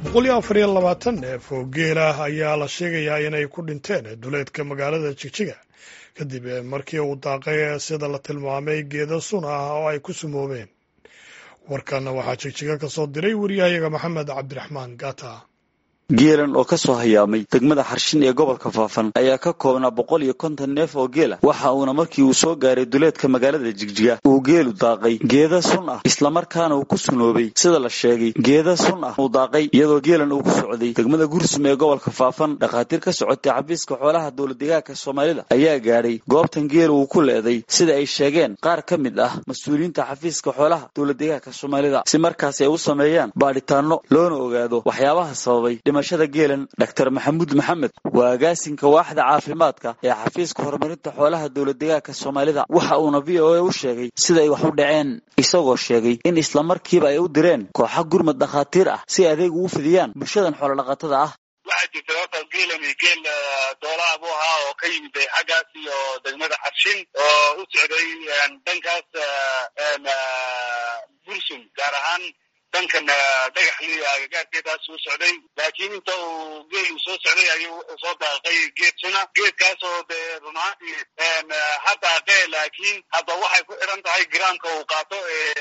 boqol iyo afar iyo labaatan neef oo geel ah ayaa la sheegayaa inay ku dhinteen duleedka magaalada jigjiga kadib markii uu daaqay sida la tilmaamay geedo sun ah oo ay ku sumoobeen warkanna waxaa jigjiga ka soo diray wariyahayaga maxamed cabdiraxmaan gata geelan oo ka soo hayaamay degmada xarshin ee gobolka faafan ayaa ka koobnaa boqol iyo konton neef oo geela waxa uuna markii uu soo gaaray duleedka magaalada jigjiga uu geelu daaqay geeda sun ah islamarkaana uu ku sunoobay sida la sheegay geeda sun ah uu daaqay iyadoo geelan uu ku socday degmada gursum ee gobolka faafan dhakhaatiir ka socotay xafiiska xoolaha dowladdegaanka soomaalida ayaa gaadhay goobtan geela uu ku leeday sida ay sheegeen qaar ka mid ah mas-uuliyiinta xafiiska xoolaha dowladdegaanka soomaalida si markaasi ay u sameeyaan baadhitaano loona ogaado waxyaabaha sababay dhimashada geelan dr maxamuud maxamed waa agaasinka waaxda caafimaadka ee xafiiska horumarinta xoolaha dowladdegaanka soomaalida waxa uuna v o a u sheegay sida ay wax u dhaceen isagoo sheegay in islamarkiiba ay u direen kooxa gurmad dhakhaatiir ah si adeeg ugu fidiyaan bulshadan xoolodhaqatada ah waxaa jirta horta geelan geel doolaha buu ahaa oo ka yimid xaggaas iyo degmada xarshin oo u socday dhankaas bursum gaar ahaan dhankan dhagaxli agagaarkeedaas uu socday laakiin inta uu geelu soo socday ayuu wuxuu soo daaqay geed suna geedkaas oo dee runaantii ha daaqee laakiin hadda waxay ku xidhan tahay giraamka uu qaato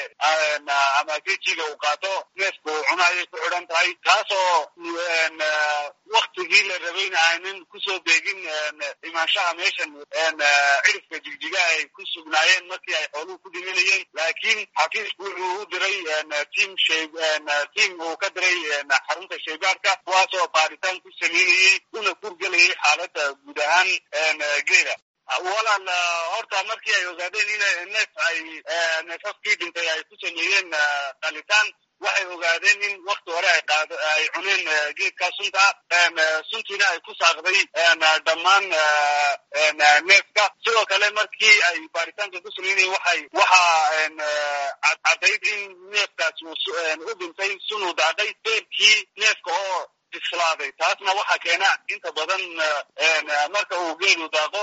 ama gejiga uu qaato neefka uu cuno ayay ku xidhan tahay taasoo waktigii la rabayna aanan kusoo beegin imaanshaha meeshan cirifka jigjiga ay ku sugnaayeen markii ay xooluhu ku dhimanayeen laakiin xafiisku wuxuu u diray tiam tiam uu ka diray xarunta shaybaarka kuwaasoo baaritaan ku sameynayey una kurgelayay xaaladda guud ahaan geela walaal horta markii ay ogaadeen in neef ay neefafkii dhintay ay ku sameeyeen qalitaan waxay ogaadeen in wakti hore ay qaad ay cuneen geedkaa sunta suntiina ay ku saaqday dhammaan neefka sidoo kale markii ay baaritaanka ku sameynayeen waxay waxaa caddayd in neefkaas u dhintay sunuu daaqay beerkii neefka oo bislaaday taasna waxaa keena inta badan marka uu geelu daaqo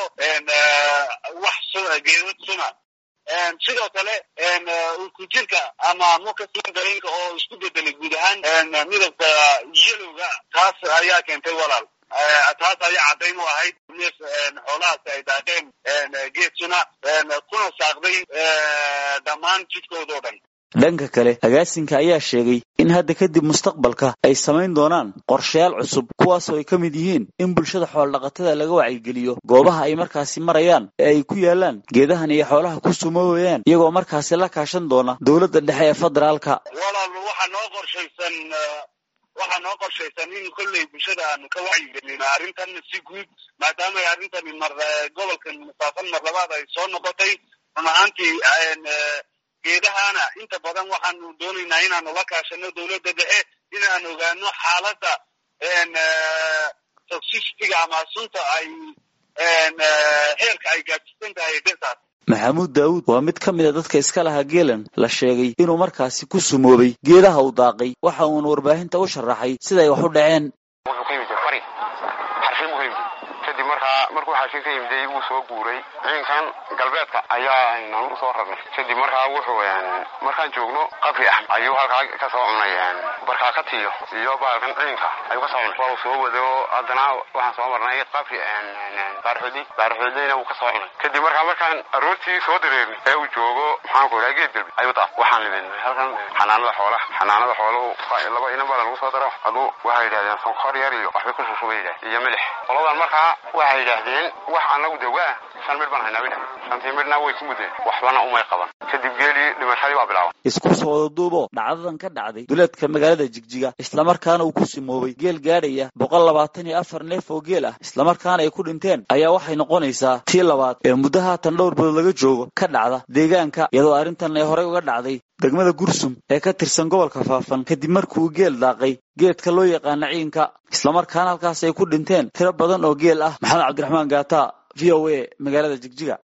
wax geedad suna sidoo kale kujirka ama mukasin dareenka oo isku bedelay guud ahaan midabka yelowga taas ayaa keentay walaal taas ayaa caddayn u ahayd neef xoolahaasi ay daaqeen geed suna kuna saaqday dhammaan jidkoodao dhan dhanka kale agaasinka ayaa sheegay in hadda kadib mustaqbalka ay samayn doonaan qorshayaal cusub kuwaasoo ay ka mid yihiin in bulshada xoolodhaqatada laga wacyigeliyo goobaha ay markaasi marayaan ee ay ku yaalaan geedahan iyo xoolaha ku sumoobayaan iyagoo markaasi la kaashan doona dowladda dhexe ee federaalka walaal waxaa noo qorshaysan waxaa noo qorshaysan in kolley bulshada aanu ka wacyigelino arrintan si guud maadaama arrintani mar gobolkan musaafan mar labaad ay soo noqotay run ahaantii geedahana inta badan waxaanu doonaynaa inaanu la kaashano dowladda dhexe inaan ogaano xaaladda toxicityga ama sunta ay heerka ay gaadsiisan tahay dhirtaas maxamuud daawuud waa mid ka mid a dadka iska lahaa geelan la sheegay inuu markaasi ku sumoobay geedaha uu daaqay waxa uuna warbaahinta u sharaxay siday wax u dhaceen kadib markaa markuu xaashin ka yimiday wuu soo guuray ciinkan galbeedka ayaa nagu soo rarnay kadib markaa wuxuu markaan joogno qabri ah ayuu halkaa ka soo cunay barkaa ka tiyo iyo baalkan ciinka ayuu ka soo cunay waa uu soo wado haddana waxaan soo marnay qabri baarxoodi baarxoodina wuu ka soo cunay kadib markaa markaan aroortii soo dareernay ee uu joogo maxaan ku idhaha geed galbi ayuu daa waxaan libinay halkan xanaanada xoolaha xanaanada xooluhu laba inan baa lagu soo daro aduu waxay yidhahdeen sonkor yar iyo waxbay ku shushuba yidhahdeen iyo milix qoladan markaa waxay yidhaahdeen wax anagu dawaa shan midh baan haynaa bay shantii midhna way ku mudeen waxbana umay qaban kadib geelii dhimashadii baa bilaaban isku soo wada duubo dhacdadan ka dhacday duleedka magaalada jigjiga islamarkaana uu ku simoobay geel gaadhaya boqol labaatan iyo afar neef oo geel ah islamarkaana ay ku dhinteen ayaa waxay noqonaysaa tii labaad ee muddo haatan dhowr bilood laga joogo ka dhacda deegaanka iyadoo arrintan ay horey uga dhacday degmada gursum ee ka tirsan gobolka faafan kadib markuu geel daaqay geedka loo yaqaana ciinka islamarkaana halkaas ay ku dhinteen tiro badan oo geel ah maxamed cabdiraxmaan gaata v o a magaalada jigjiga